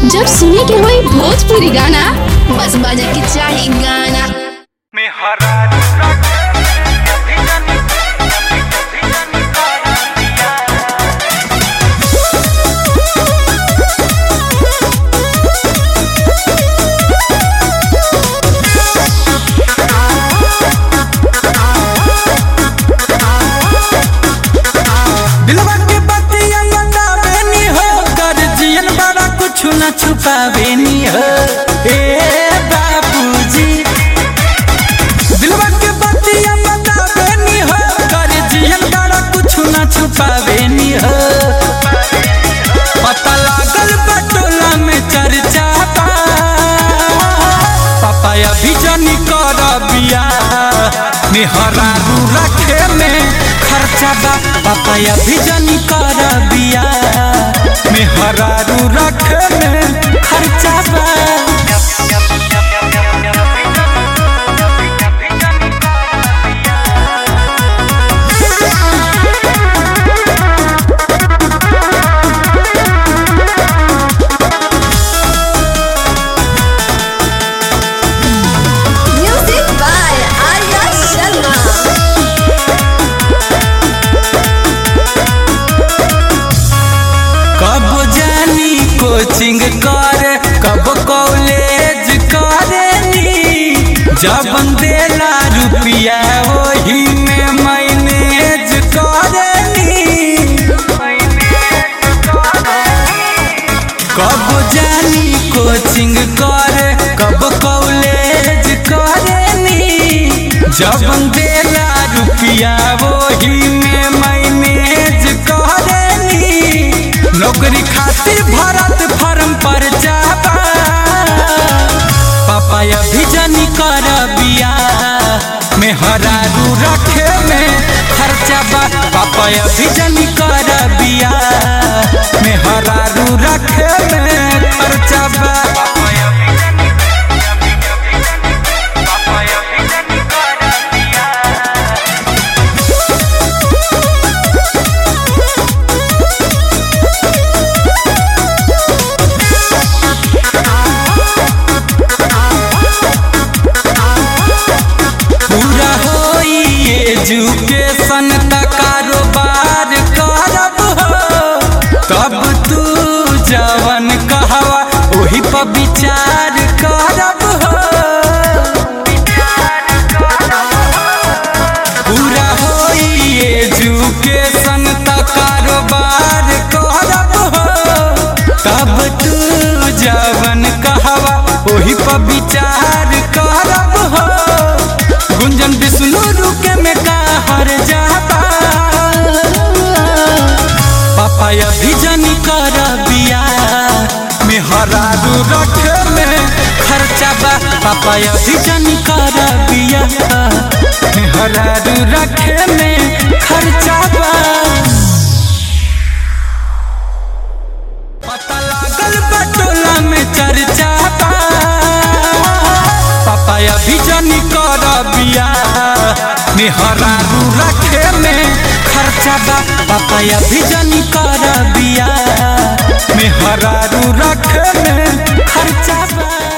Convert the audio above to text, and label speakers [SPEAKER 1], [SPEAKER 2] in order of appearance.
[SPEAKER 1] जब सुने के होई भोजपुरी गाना बस बजे के चाही गाना
[SPEAKER 2] में हरा
[SPEAKER 3] दिलवा के बतिया बतावे नी हो गर्जियन बड़ा कुछ न छुपावे नी हो ए बाबूजी दिलवा के बतिया बतावे नी हो गर्जियन बड़ा कुछ न छुपावे नी हो पता लागल बटोला में चर्चा बा पापा अभी जनी कर बिया मेहरा रू रखे में खर्चा बा पापा अभी जनी कर बिया मेहरा रू रखे में खर्चा बा
[SPEAKER 4] Music by Arya Sharma.
[SPEAKER 3] कब जानी कोचिंग करे कब कॉलेज करेनी जब देला रुपया वही में मैनेज करेनी कब जानी कोचिंग करे कब कॉलेज करेनी जब देला रुपया वही में मैनेज करेनी नौकरी खातिर भरत फर्म पर जाबा पापा अभी जनी कर बिया मेहरा रू रखे में खर्चा बा पापा अभी जनी कर बिया मेहरा रू रखे में खर्चा बा पूरा होई एजुकेशन त कारोबार करब हो तब तू जवन कहवा ओही पर विचार करब हो पूरा होई एजुकेशन त कारोबार करब हो तब तू जवन कहवा ओही पर विचार करब हो गुंजन विष्णु रुके में का हर जाबा पापा अभी जनी कर बिया मेहरा रू रखे में खर्चा बा पापा अभी जनी कर बिया मेहरा रू रखे में खर्चा बा पता लागल बटोला में चर्चा बा पापा अभी जनी कर बिया मेहरा रू रखे में खर्चा बा पापा अभी जनी कर बिया मेहरा रू रखे में खर्चा बा